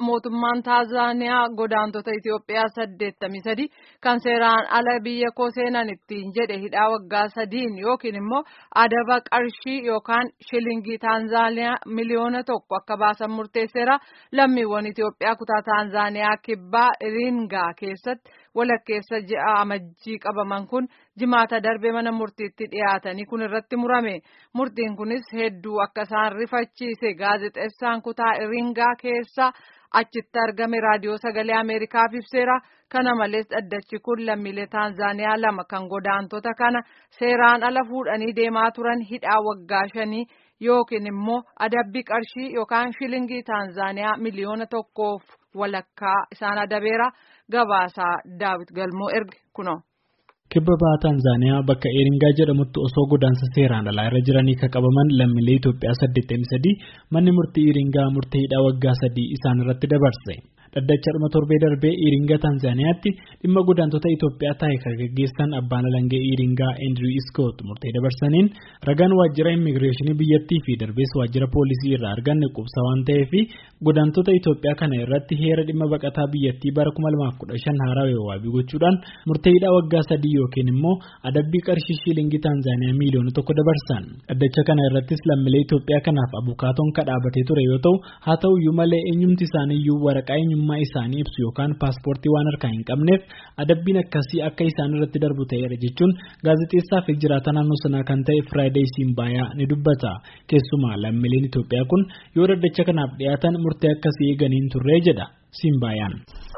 mootummaan Taanzaaniyaa godaantota Itoophiyaa saddeettamii sadi kan seeraan ala biyya koo seenan ittiin jedhe hidhaa waggaa sadiin yookiin immoo adaba qarshii yookaan shilingii Taanzaaniyaa miliyoona tokko akka baasan murteesseera. Lammiiwwan Itoophiyaa kutaa Taanzaaniyaa kibbaa Iringaa keessatti walakkeessa ji'a amajjii qabaman kun jimaata darbe mana murtiitti dhiyaatanii kun irratti murame. Murtiin kunis hedduu akka isaan rifachiise gaazexeessaan kutaa Iringaa keessa achitti argame raadiyoo sagalee Ameerikaaf ibseera. Kana malees dhaddachi kun lammiilee Taanzaaniyaa lama kan godaantota kana seeraan ala fuudhanii deemaa turan hidhaa waggaa shanii yookiin immoo adabbii qarshii yookaan shilingii Taanzaaniyaa miliyoona tokkoof walakkaa isaan adabeera. Gabaasaa Daawit Galmoo erge kunoo. Kibba bahaa Taanzaaniyaa bakka Eeringaa jedhamutti osoo godaansa seeraan alaa irra jiranii kan qabaman lammiilee Itoophiyaa 83 manni murtii Eeringaa murtee hidhaa waggaa sadii isaan irratti dabarse. Dhaddacha dhuma torbee darbee Iringaa Taanzaaniyaatti dhimma godaantota Itoophiyaa taa'e kan gaggeessan abbaan alangee Iringaa Eendiriw Iskoot murtee dabarsaniin ragaan waajjira immigireeshinii biyyattii fi darbees waajjira poolisii irraa arganne qubsa waan ta'eef godaantota Itoophiyaa kana irratti heera dhimma baqataa biyyattii bara 2015 haarawee waabii gochuudhaan murtee hidhaa waggaa sadii yookiin immoo adabbii qarshii shiilingii Taanzaaniyaa miiliyoona tokko dabarsan. Dhaddacha kana irrattis lammiilee Itoophiyaa kanaaf abukaatoon kadhaabatee ture yoo ta'u haa ta'uyyuu malee eenyumti isaaniiyyuu waraqaa eenyummaa isaanii ibsu yookaan paaspoortii waan harkaa hin qabneef adabbiin akkasii akka isaan irratti darbu ta'eera jechuun gaazexeessaa fi jiraata naannoo sanaa kan ta'e Firaayideey Simbaayaa ni dubbata. Keessumaa lammiileen Itoophiyaa kun yoo dhaddacha kanaaf dhiyaatan murtee akkasii eeganiin turree jedha Simbaayaan.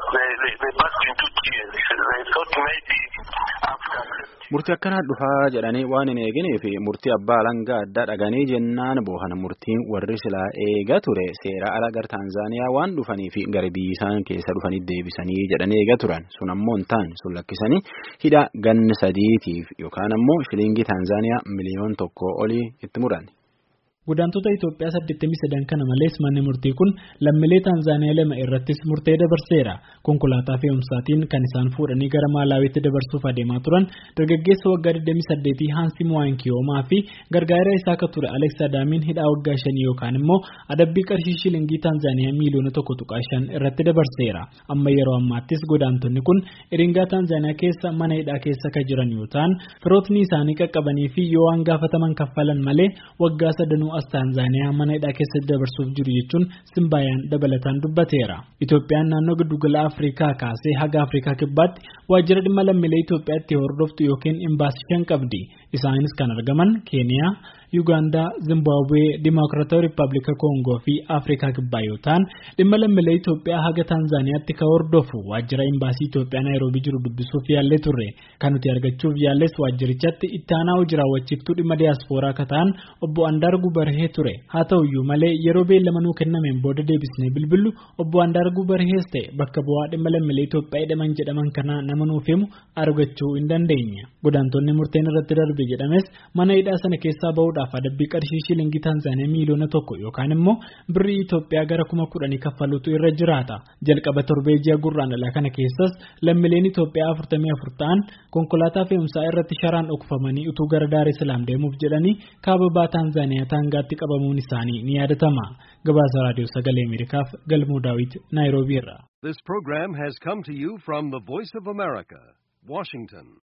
Murtii akkanaa dhufaa jedhanii waan hin eeginee fi murtii abbaa alangaa addaa dhaganii jennaan boohana murtiin warri silaa eega ture seera ala gara Taanzaaniyaa waan dhufanii fi gara biyya isaan keessa dhufanii deebisanii jedhanii eega turan sun ammoo hin taane sun lakkisanii hidha ganna sadiitiif yookaan ammoo shilingii Taanzaaniyaa miliyoon tokko olii itti muran. Godaantota Itoophiyaa 83 kana malees manni murtii kun lammiilee Taanzaaniyaa lama irrattis murtee dabarseera. Konkolaataa fe'umsaatiin kan isaan fuudhanii gara Maalaawiitti dabarsuuf adeemaa turan dargaggeessa waggaa 28 Haansi Muwaankiyoomaa fi gargaara isaa akka ture Alex Adaamiin hidhaa waggaa 5 yookaan immoo adabbii qarshii shilingii Taanzaaniyaa miiliyoona tokko tuqaa shan irratti dabarseera. Amma yeroo ammaattis godaantonni kun Iringaa Taanzaaniyaa keessa mana hidhaa keessa kan jiran yoo ta'an firootni isaanii qaqqabanii fi yoo waan gaafataman kaffalan malee waggaa sadanuu as Taanzaaniyaa mana hidhaa keessatti dabarsuuf jiru jechuun Simbaayaan dabalataan dubbateera. Itoophiyaan naannoo giddugala Afrikaa kaasee haga Afrikaa kibbaatti waajjira dhimma lammiilee Itoophiyaatti hordoftu yookiin imbaasii shan qabdi. Isaanis kan argaman Keeniyaa, Yuugaandaa, Zimbaabuwee, Dimokiraatawaa Rippaabilika Koongoo fi Afrikaa kibbaa yoo ta'an dhimma lammiilee Itoophiyaa haga Taanzaaniyaatti kan hordofu waajjira imbaasii Itoophiyaa Naayiroobii jiru dubbisuuf yaallee turre. Kan nuti argachuuf yaalles waajjirichatti itti aanaa hojii raawwachiiftuu dhimma diyaaspooraa akka ta'an obbo Andaarguu Barhee ture. Haa ta'uyyuu malee yeroo beellama nuu kennameen booda deebisnee bilbillu obbo Andaarguu Barhees ta'e bakka bu'aa dhimma lammiilee Itoophiyaa hidhaman jedhaman kanaa nama nuuf himu argachuu hin dandeenye. Godaantonni murteen irratti darbe jedhames mana hidhaa sana keessaa bahuudhaaf adabbii qarshii shilingii Taanzaaniyaa miiliyoona tokko yookaan immoo birrii Itoophiyaa gara kuma kudhanii kaffaluutu irra jiraata. Jalqaba torbee ji'a gurraandhalaa kana keessas lammiileen Itoophiyaa afurtamii afur ta'an konkolaataa fe'umsaa irratti sharaan dhokfamanii utuu gara Daaree Salaam deemuuf jedhanii kaababaa Taanzaaniyaa taangaatti qabamuun isaanii ni yaadatama. Gabaasa Raadiyoo Sagalee Ameerikaaf Galmoo Daawit Naayiroobii irraa. This program has come to you from the Voice of America, Washington.